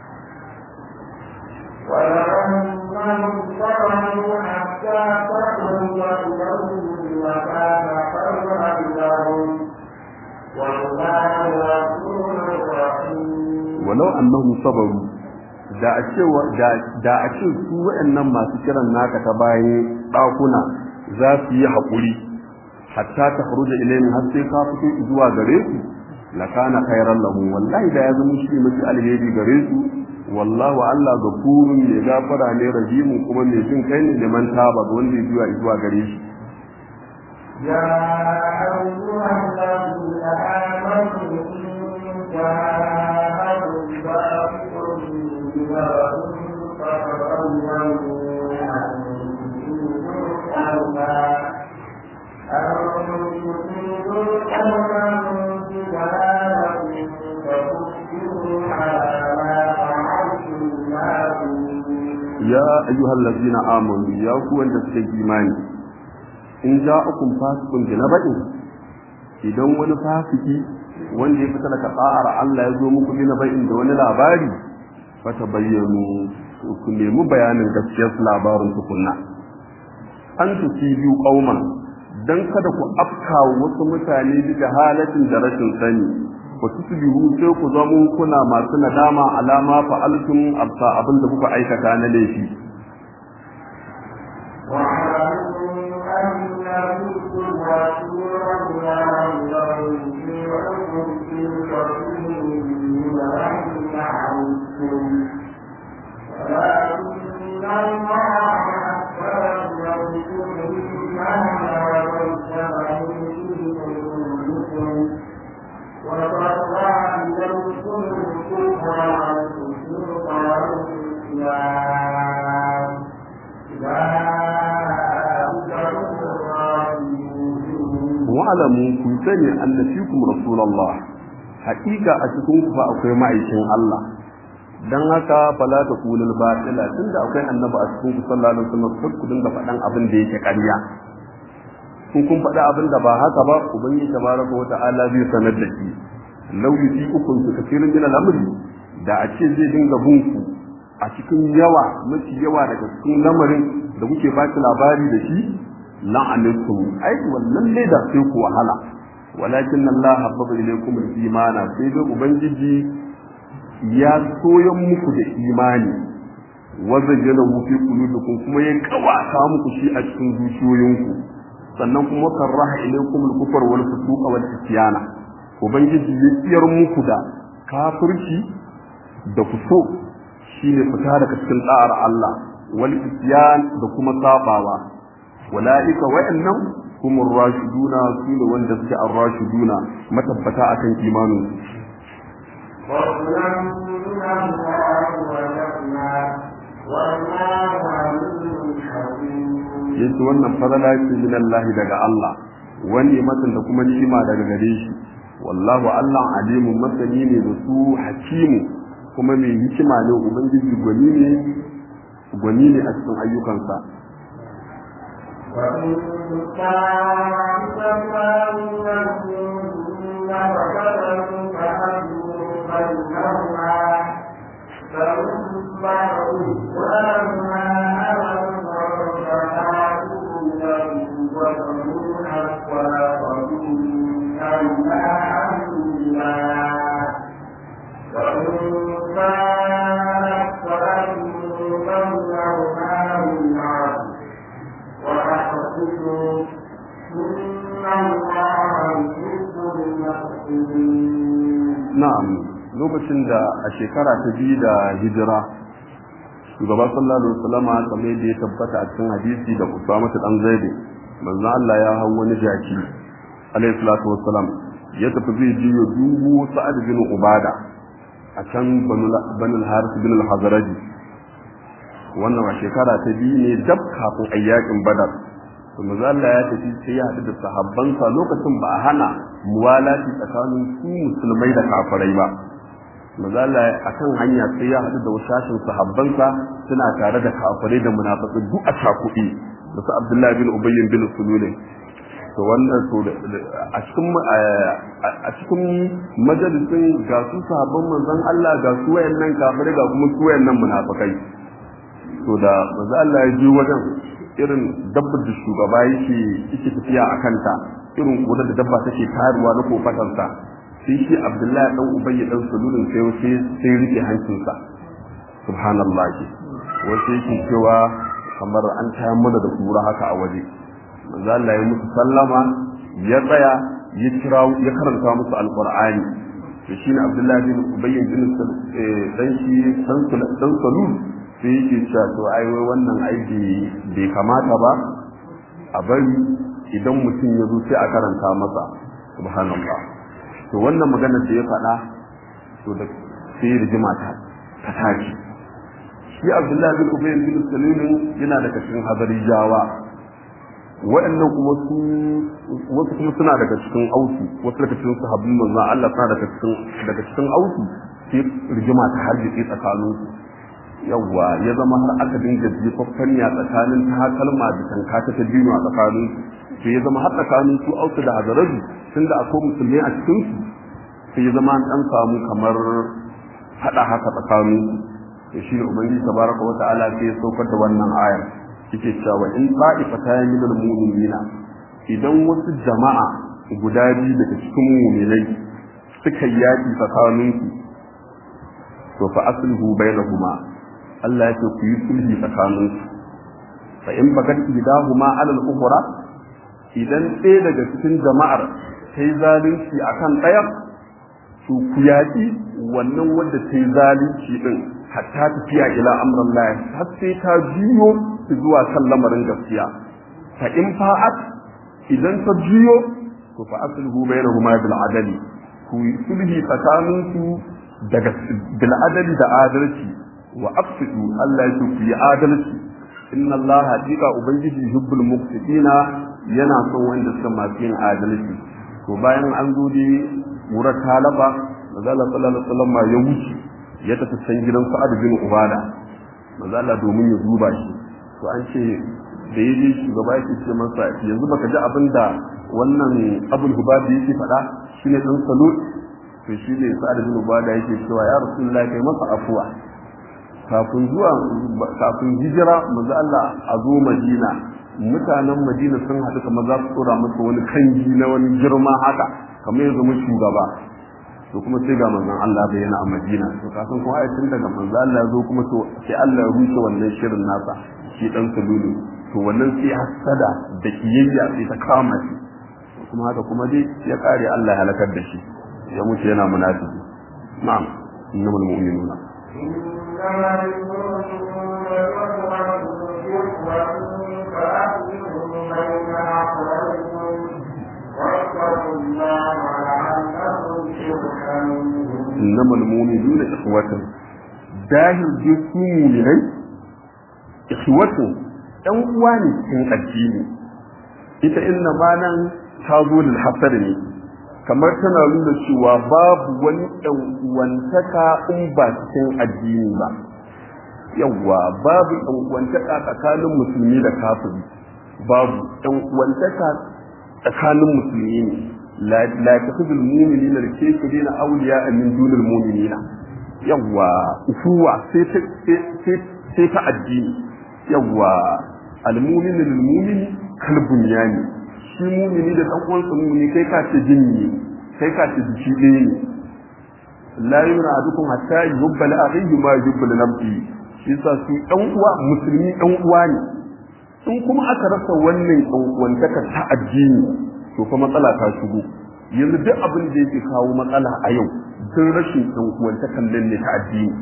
ولأنهم صبروا حتى تخرج إليهم وكان خيرا لهم والله غفور رحيم walau annahum sabaru da a ce da a ce su waɗannan masu kiran naka ta bayan ɗakuna za su yi haƙuri hatta ta faruja ilayhim har sai ka fito zuwa gare su la kana khairan lahum wallahi da ya zama shi mafi alheri gare su wallahu Allah gafurun mai gafara ne rahimun kuma mai jin kai ne liman taba ga wanda ya zuwa zuwa gare shi يا أيها الذين آمنوا إن جاءكم فاسق بنبأ فتبينوا أن تصيبوا قوما أن تصيبوا قوما بجهالة فتصبحوا على ما فعلتم نادمين ya ayyuhal ladzina amanu ya ku wanda suka yi imani in ja'akum fasiqun bi naba'in idan wani fasiki wanda ya fita daga ta'ar Allah ya zo muku bi naba'in da wani labari fa tabayyanu ku nemi bayanin gaskiyar labarin tukunna an tusibiyu qauman dan kada ku afka wasu mutane bi halatin da rashin sani wa tusbihu sai ku zamo kuna masu nadama alama fa'altum abta abin da kuka aikata na laifi واعلموا أن فيكم رسول الله يطيعكم في كثير من الأمر عنكم ولكن الله حبب إليكم الإيمان sani annabikum rasulullah haƙiƙa a cikin ku fa akwai ma'aikin Allah dan haka fala ta kulul batila tunda akwai annabi a cikin ku sallallahu alaihi wasallam sai ku dinga faɗan abin da yake ƙarya kun kun faɗa abin da ba haka ba ubangiji tabaraka wa ta'ala zai sanar da shi law yuti ukun su kafirin min al-amri da a ce zai dinga bin ku a cikin yawa mafi yawa daga cikin lamarin da kuke ba labari da shi la'anatukum ai wannan ne da sai ku wahala walakin Allah habbaba ilaykum al-imana sai dai ubangiji ya soyan muku da imani wazayyana fi qulubikum kuma ya kawata muku shi a cikin zuciyoyinku sannan kuma karaha ilaykum al-kufr wal fusuq wal isyana ubangiji ya tsiyar muku da kafirci da fuso shine fita daga cikin da'ar Allah wal isyan da kuma sabawa walaika wa'annan humur rashiduna sune wanda suke ar-rashiduna matabbata akan imanin فضلا من الله ونعما والله عليم حكيم yace wannan fadala ce min Allah daga Allah wani matan da kuma ni'ima daga gare shi wallahu Allah alimun masani ne da su hakimu kuma mai hikima ne ubangiji gwani ne gwani ne a cikin ayyukansa وإن طائفتان من المؤمنين اقتتلوا فأصلحوا بينهما فإن بغوا وأما أمروا فآتوا له وله حتى وإن الله الله وإن كانت فأتوا بينهما بالعدل وأقسطوا إن الله يحب المحسنين na'am lokacin da a shekara ta biyu da hijira shugaba sallallahu alaihi wasallam kamar yadda ya tabbata a cikin hadisi da Usama dan Zaid manzo Allah ya hau wani jaki alaihi salatu wassalam ya tafi zai je ya dubo Sa'ad bin Ubada a can Banu al-Harith bin al-Hazraj wannan a shekara ta biyu ne dab kafin ayyakin Badar to manzo Allah ya tafi sai ya haɗu da sahabbansa lokacin ba a hana muwalati tsakanin su musulmai da kafirai ba manzo Allah akan hanya sai ya haɗu da wasashin sahabbansa suna tare da kafirai da munafiqai duk a cakuɗi da su Abdullahi bin Ubay bin Sulul to wannan to a cikin a cikin majalisin ga su sahabban manzon Allah ga su wayannan kafirai ga kuma su wayannan munafikai to da manzo Allah ya je wajen irin dabbar da shugaba yake yake tafiya a kanta irin kodar da dabba take taruwa na kofatarsa sai shi abdullahi dan ubayy dan sululun sai sai sai rike hancinsa subhanallah wasu yake cewa kamar an tayar mana da kura haka a waje manzo Allah ya musu sallama ya tsaya ya kira ya karanta musu alqur'ani to shine abdullahi bin ubayy bin dan shi dan sulul sai yake cewa to ai wai wannan aiki bai kamata ba a bari idan mutum ya zo sai a karanta masa subhanallah to wannan magana da ya faɗa to da sai rigima ta ta tashi shi Abdullahi bin Ubay bin Salim yana daga cikin hadarijawa waɗannan kuma su wasu kuma suna daga cikin ausu wasu daga cikin sahabbin manzon Allah suna daga cikin daga cikin ausu sai rigima ta harjike tsakaninsu yawwa ya zama har aka dinga jefaffen ya tsakanin takalma da tanka ta ta biyu a tsakanin su sai ya zama har tsakanin su ausu da hazaraji tun da akwai musulmi a cikin su sai ya zama an dan samu kamar hada haka tsakanin su to shi ne ubangiji tabaraka wa ta'ala sai ya saukar da wannan ayar yake cewa in ta'ifatan min al-mu'minina idan wasu jama'a guda biyu daga cikin mu'minai suka yaki tsakanin su to fa aslihu bainahuma Allah ya ce ku yi sulhi tsakanin su fa in bagat idahuma ala al-ukhra idan ɗaya daga cikin jama'ar ta yi zalunci akan ɗaya to ku yaƙi wannan wanda ta yi zalunci din hatta tafiya ila amran Allah har sai ta juyo zuwa kan lamarin gaskiya fa in fa'at idan ta juyo to fa aslihu bainahuma bil adali ku yi sulhi tsakanin su daga bil adali da adalci wa afsidu Allah ya ku yi adalci inna Allah haqiqa ubangiji yuhibbul muqsitina yana son wanda suka masu yin adalci to bayan an zo dai wurar talaba manzala sallallahu alaihi wasallam ya wuce ya tafi can gidan sa'ad bin ubada manzala domin ya duba shi to an ce da ya je shugaba yake ce masa yanzu baka ji abin da wannan abul hubabi yake faɗa shine dan salo to shi ne sa'ad bin ubada yake cewa ya rasulullahi kai masa afuwa kafin zuwa kafin hijira manzo Allah a zo Madina mutanen Madina sun haɗu kamar za su tsora masa wani kanji na wani girma haka kamar ya zama shugaba to kuma sai ga manzon Allah bai yana a Madina to kafin kuma ai tun daga manzo Allah ya zo kuma to sai Allah ya rushe wannan shirin nasa shi dan sululu to wannan sai hasada da kiyayya sai ta kama shi kuma haka kuma dai ya kare Allah ya halakar da shi ya mutu yana munafiki na'am innamal mu'minuna إنما المؤمنون إخوة إخوة فأصلحوا بين أخويكم واتقوا الله لعلكم ترحمون innamal mu'minuna ikhwatun dahil ji su mu'minai ikhwatun ɗan uwa ne cikin addini ita inna ma nan ta zo lil hasad ne kamar tana nuna cewa babu wani ɗan uwantaka in ba cikin addini ba yawwa babu ɗan uwantaka tsakanin musulmi da kafiri babu ɗan uwantaka tsakanin musulmi ne la takhudul mu'minina al-kafirina awliya min dunil mu'minina yawwa ufuwa sai ta sai ta addini yawwa al-mu'minu lil mu'mini kal bunyani shi mu'mini da dan uwansa mu'mini kai ka ce jinni kai ka ce jiki ɗaya ne la yumna adukum hatta yubbala akhihi ma yubbala nafsi shi yasa su dan uwa musulmi dan uwa ne in kuma aka rasa wannan dan uwantaka ta addini to fa matsala ta shigo yanzu duk abin da yake kawo matsala a yau sun rashin dan uwantakan nan ne ta addini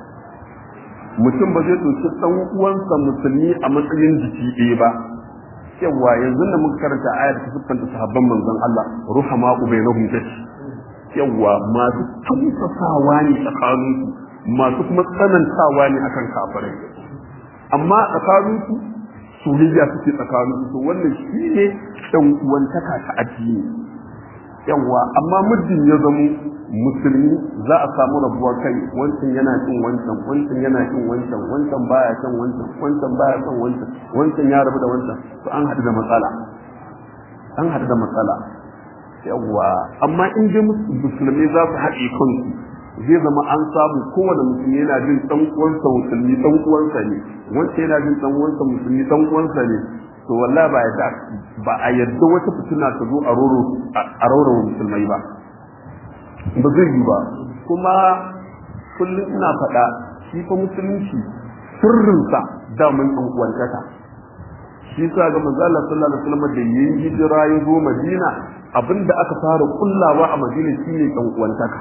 mutum ba zai ɗauki ɗan uwansa musulmi a matsayin jiki ɗaya ba yawa yanzu da muka karanta ayar ta siffanta sahabban manzon Allah ruhama ubainahum tace yawa masu tausasawa ne tsakaninsu masu kuma tsanantawa ne akan kafirai amma tsakaninsu soyayya suke tsakaninsu to wannan shi ne ɗan uwantaka ta addini yawa amma muddin ya zamo musulmi za a samu rabuwar kai wancan yana cin wancan wancan yana cin wancan wancan baya cin wancan wancan baya cin wancan wancan ya rabu da wancan to an haɗu da matsala an haɗu da matsala yawa amma in dai musulmi za su haɗe kansu zai zama an samu kowane musulmi yana jin dan uwansa musulmi dan uwansa ne wancan yana jin dan uwansa musulmi dan uwansa ne to wallahi ba yadda ba a yadda wata fitina ta zo a roro a roro musulmai ba ba zai yi ba kuma kullum ina faɗa shi fa musulunci sirrinsa damun ɗan uwantaka shi sa ga manzo Allah sallallahu alaihi wasallam da yayin hijira ya zo Madina abinda aka fara kullawa a Madina shine ɗan uwantaka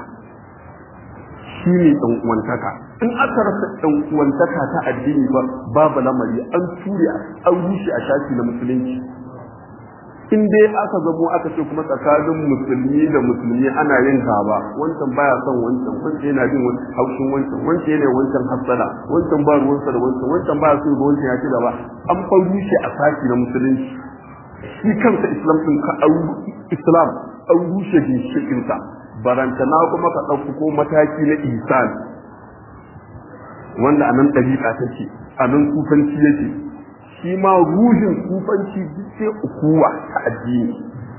shine ɗan uwantaka in aka rasa ɗan uwantaka ta addini ba babu lamari an ture an rushe a shafi na musulunci in dai aka zamo aka ce kuma tsakanin musulmi da musulmi ana yin gaba wancan baya son wancan wancan yana jin haushin wancan wancan yana wancan hassada wancan ba ruwansa da wancan wancan baya so ga wancan ya ci gaba an fa rushe a saki na musulunci shi kansa islam din ka islam an rushe ginshikin sa barantana kuma ka ɗauko ko mataki na ihsan wanda anan ɗabi'a take anan kufanci yake shi ma ruhin kufanci duk sai ukuwa ta addini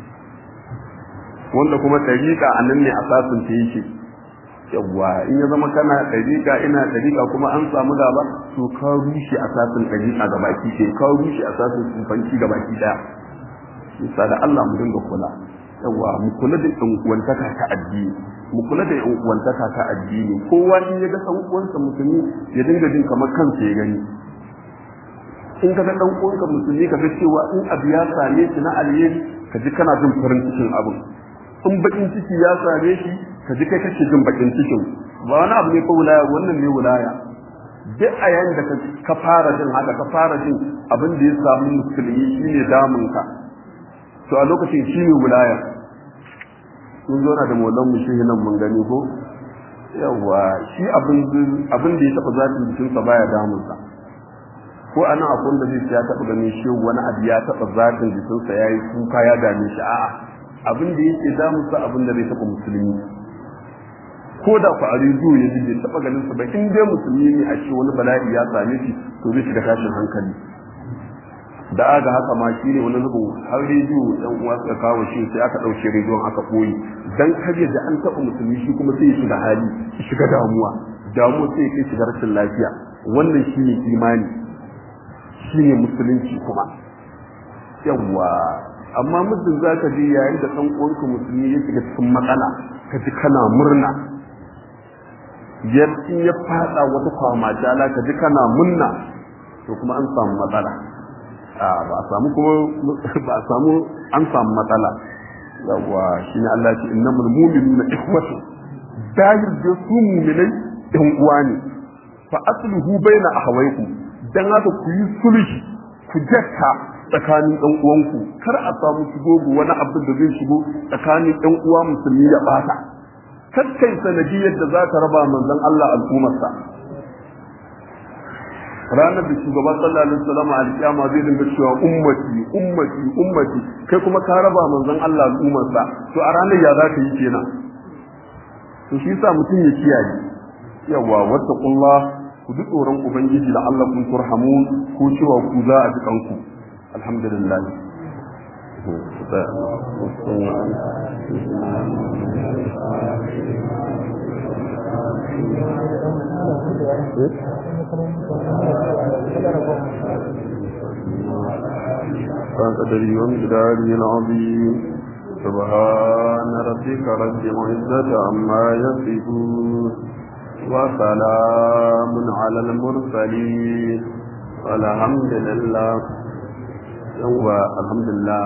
wanda kuma ɗariƙa a nan ne asasin ta yake yawwa in ya zama kana ɗariƙa ina ɗariƙa kuma an samu gaba to ka rushe asasin ɗariƙa ga baki ɗaya ka rushe asasin kufanci ga baki ɗaya bisa da Allah mu dinga kula yawwa mu kula da ɗan uwantaka ta addini mu kula da ɗan uwantaka ta addini kowa in ya ga ɗan uwansa musulmi ya dinga jin kamar kansa ya gani in ka ga dan uwanka musulmi ka ga cewa in abu ya same shi na alheri ka ji kana jin farin cikin abin in bakin ciki ya same shi ka ji kai kake jin bakin cikin ba wani abu ne ko wilaya wannan ne wilaya duk a yayin da ka fara jin haka ka fara jin abin da ya samu musulmi shine damun ka to a lokacin shine wilaya mun zo na da maulan mu shehi nan mun gani ko yawa shi abin abin da ya taba zatin jikinsa baya damunsa ko a nan akwai wanda zai ya taɓa ganin shi wani abu ya taɓa zatin jikinsa ya yi kuka ya dame shi a'a abin da yake damunsa abin da zai taɓa musulmi ko da ku a rediyo ya ji bai taɓa ganin sa ba in dai musulmi ne a ce wani bala'i ya same shi to zai shiga tashin hankali da aga haka ma shi ne wani zubin har rediyo ɗan uwa suka kawo shi sai aka ɗauke rediyon aka ɓoye dan kar da an taɓa musulmi shi kuma sai ya shiga hali ya shiga damuwa damuwa sai ya kai shiga rashin lafiya wannan shi ne imani shi ne musulunci kuma yawwa amma muddin za ka je yayin da ɗan uwanka musulmi ya shiga cikin matsala ka ji kana murna in ya fada wata kwamajala ka ji kana munna to kuma an samu matsala ba a samu kuma ba a samu an samu matsala yawa shi ne Allah ce innamul mu'minuna ikhwatu dahir da su mu'minai ɗan uwa ne fa asluhu baina ahawaykum dan haka ku yi sulhi ku jakka tsakanin ɗan uwanku kar a samu shigo wani abin da zai shigo tsakanin ɗan uwa musulmi ya bata kakkai sanadiyar da za ka raba manzon Allah al'ummarsa ranar da shugaban sallallahu alaihi wasallam alƙiyama zai dinga cewa ummati ummati ummati kai kuma ka raba manzon Allah al'ummarsa to a ranar ya za ka yi kenan to shi yasa mutum ya kiyaye yawa wattaqullah ku ji tsoron ubangiji da Allah kun turhamun ko cewa ku za a ji kanku alhamdulillah قدري ومقداري العظيم سبحان ربك رب العزة عما يصفون وسلام على المرسلين والحمد لله yawwa alhamdulillah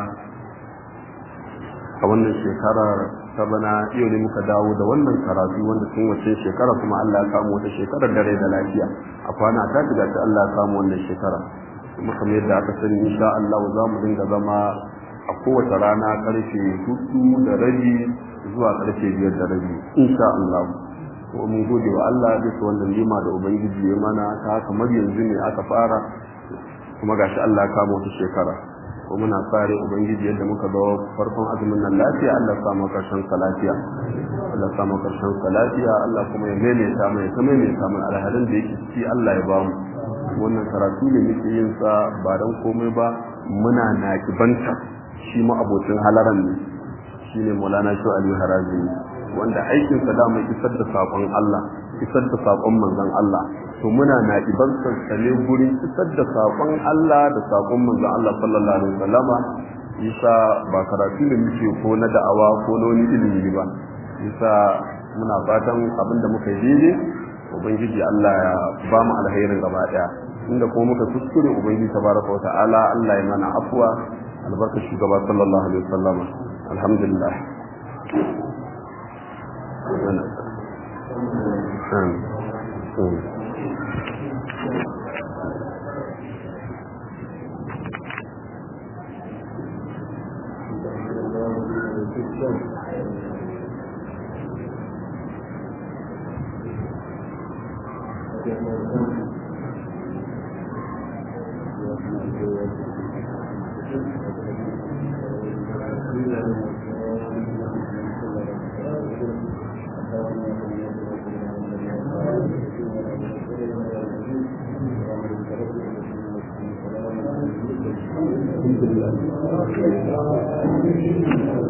a wannan shekarar ta bana yau ne muka dawo da wannan karatu wanda tun wacce shekara kuma Allah ya samu wata shekarar da rai da lafiya a kwana ta shiga ta Allah ya samu wannan shekara kuma kamar yadda aka sani insha Allah za mu dinga zama a kowace rana karfe hudu da rabi zuwa karfe biyar da rabi insha Allah ko mun gode wa Allah bisa wannan lima da ubangiji ya mana ta kamar yanzu ne aka fara kuma gashi Allah ya kama wata shekara ko muna fare ubangiji yadda muka ga farkon azumin nan lafiya Allah ya samu karshen sa lafiya Allah ya samu karshen sa lafiya Allah kuma ya maimaita mai ta maimaita mai alhalin da yake ciki Allah ya bamu wannan karatu ne muke yin sa ba dan komai ba muna nakibanta shi ma abocin halaran ne shine Maulana Shu Ali Harazi wanda aikin sa da mai isar da sakon Allah isar da sakon manzon Allah to muna na iban sassane gurin isar da saƙon Allah da saƙon manzon Allah sallallahu alaihi wasallama yasa ba karatu da muke ko na da'awa ko na wani ilimi ba yasa muna fatan abinda muka yi daidai ubangiji Allah ya ba mu alherin gaba daya inda kuma muka kuskure ubangiji tabaraka wa ta'ala Allah ya mana afwa albarka shugaba sallallahu alaihi wasallama alhamdulillah Amin. Thank you.